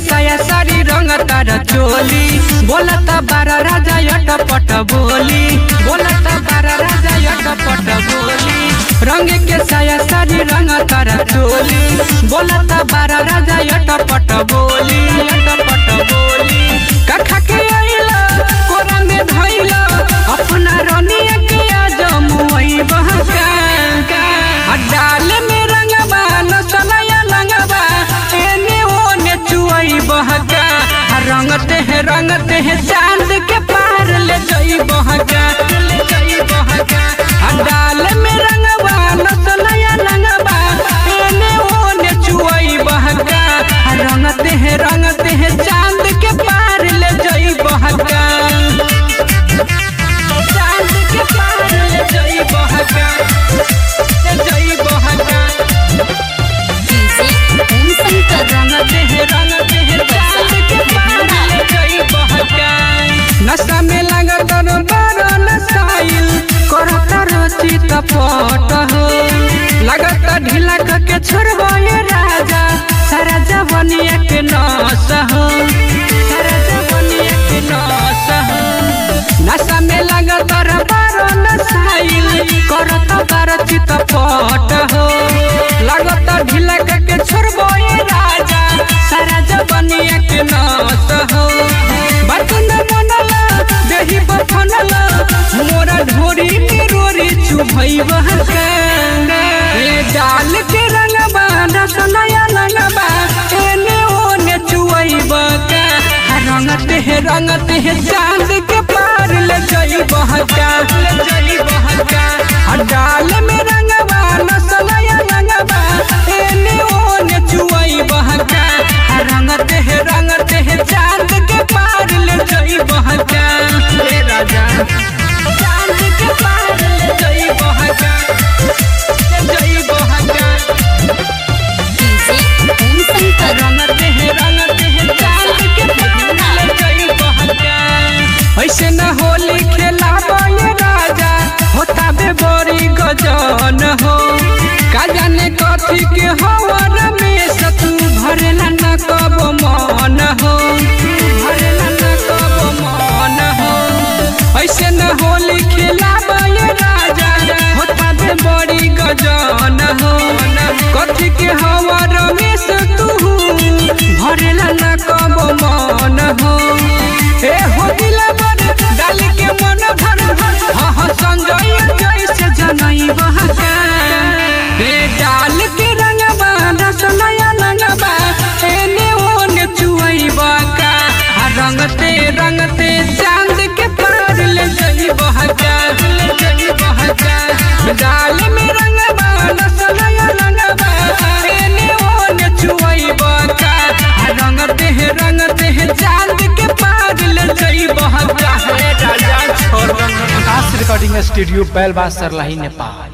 साया सारी रंग तार चोली बोलता बारा राजा यट पट बोली बोलता बारा राजा यट पट बोली रंग के साया सारी रंग तार चोली बोलता बारा राजा यट पट बोली यट पट बोली कखा के आइला कोरा में धइला अपना रनिया के आज मुई बहका आ डाल में रंगबा नसलया लंगबा एने ओने चुई बहका आ रंगते है रंगते है चांद के पार ले जई बहका ले जई बहका आ डाल में रंगबा नसलया लंगबा एने ओने चुई बहका आ रंगते है रंगते है चांद के पार ले जई बहका चांद के पार ले जई बहका ले जई बहका डीजे ओम शंकर रंगते हैं रंगते हैं चांद के पार ले जई बहका नशा में लगत बारो नसाइल करत रोची तपट हो लगत ढीला के छोड़बो ये राजा सारा जवनिया के नस हो सारा जवनिया के नस हो नशा में लगत बारो नसाइल करत बारो चितपट हो लगत ढीला के छोड़बो ये राजा सारा जवनिया के नस हो बर्तन बनला दही बफनला मोरा ढोरी के रोरी चुभई बहका ए डाल के रंगबा रसनया रंगबा एने ओने चुवई बका रंगते है रंगते है चांद के पार ले जई बहका ले जई बहका आ डाल में रंगबा नसनया रंगबा एने ओने चुवई बहका आ रंगते है रंगते है चांद के पार ले जई बहका ए राजा चांद के पार ले जई बहका ले जई बहका डीजे ओम शंकर रंगते हैं रंगते हैं चांद के पार ले जई बहका ऐसे न होली खेला ये राजा होता बे बड़ी गजन हो का जाने कथी के हवर में सतू भरेला न कब मन हो भरेला न कब मन हो ऐसे न होली खेला ये राजा होता बे बड़ी गजन हो कथी के हवर में सतू भरेला न कब मन हो ए हो दिला बन डाल के मन भर हाँ हाँ संजय जैसे जनई बहका ए डाल के रंगबा रसनया रंगबा एने ओने चुई बका आ रंगते रंगते चांद के पार ले जई बहका ले जई बहका डाल में रंगबा रसनया रंगबा एने ओने चुई बका आ रंगते हैं रंगते हैं चांद के पार ले जई बहका रे राजा छोड़ आकाश रिकॉर्डिंग स्टूडियो बैलबास सरलाही नेपाल